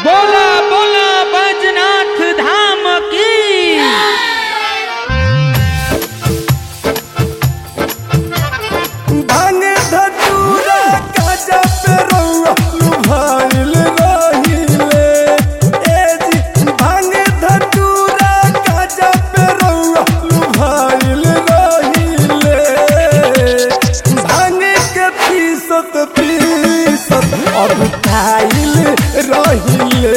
बोला बोला बैजनाथ धाम की भांग धतूरा काजा पे रउआ लुभाइल रहिले ए जी भांग धतूरा काजा पे रउआ लुभाइल रहिले भांग के पीसत पीसत अगुताइल रहिले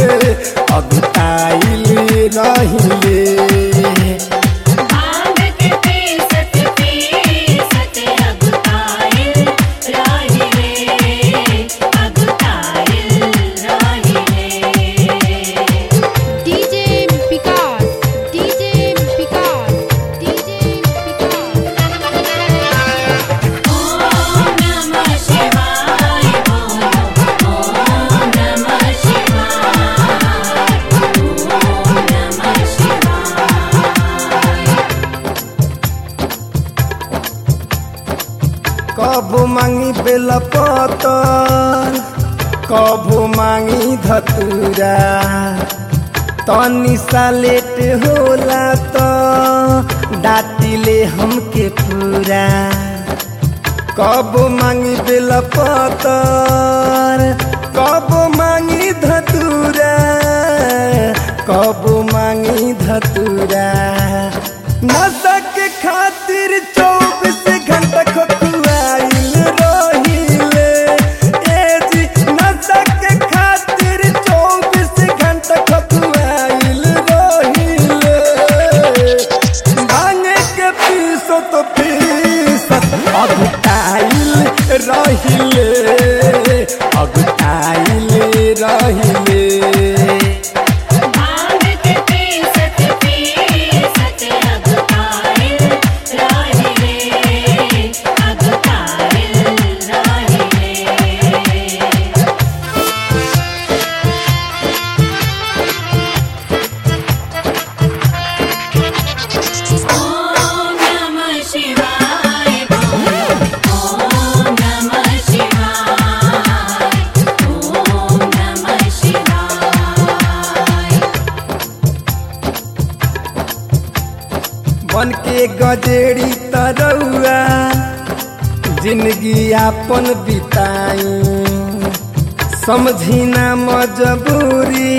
अगुताइल रहिले भांग के पीसत पीसत अगुताइल राहिले अगुताइल राहिले DJ Picard, DJ Picard, DJ Picard. Om नमः शिवाय बोलो ॐ नमः शिवाय ॐ नमः शिवाय कबो मांगी बेला पतर कबो मांगी धतूरा तनी सा लेट होला त डाटिले हमके पूरा कबो मांगी बेला पतर कबो मांगी धतूरा कबो मांगी धतूरा नशा के खातिर चौबीस घंटा खोखुआइल रहिले ए जी नशा के खातिर चौबीस घंटा खोखुआइल रहिले भांग के पीसत पीसत अगुताइल रहिले अगुताइल रहिले भांग के पीसत पीसत अगुताइल राहिले अगुताइल राहिले ॐ नमः शिवाय बोलो ॐ नमः शिवाय ॐ नमः शिवाय बन के गजेड़ी तरौआ जिंदगी आपन बिताई समझी ना मजबूरी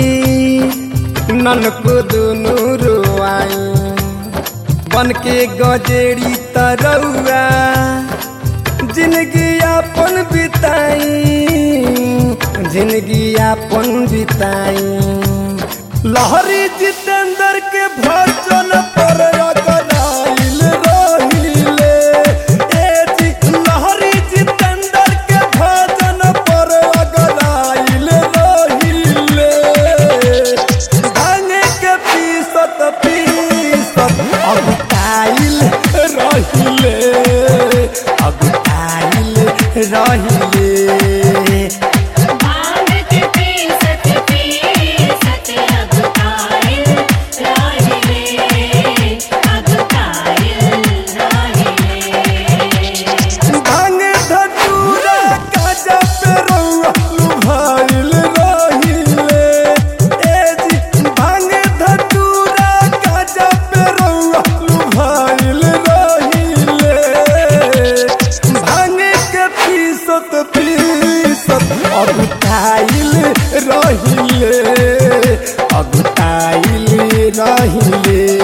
ननको दुनू रोआई बन के गजेड़ी तरौआ जिंदगी आपन बिताई जिंदगी आपन बिताई लहरी जितेंद्र के भजन पर रगड़ाइल रहिले ए जी लहरी जितेंद्र के भजन पर रगड़ाइल रहिले भांग के पीसत पीसत अगुताइल रहिले अगुताइल रहिले भांग के पीसत पीसत अगुताइल राहिले अगुताइल राहिले भांग धतूरा काजा पे रउआ लुभाइल रहिले ए जी भांग धतूरा काजा पे रउआ लुभाइल रहिले भांग के पीसत पीसत अगुताइल रहिले अगुताइल रहिले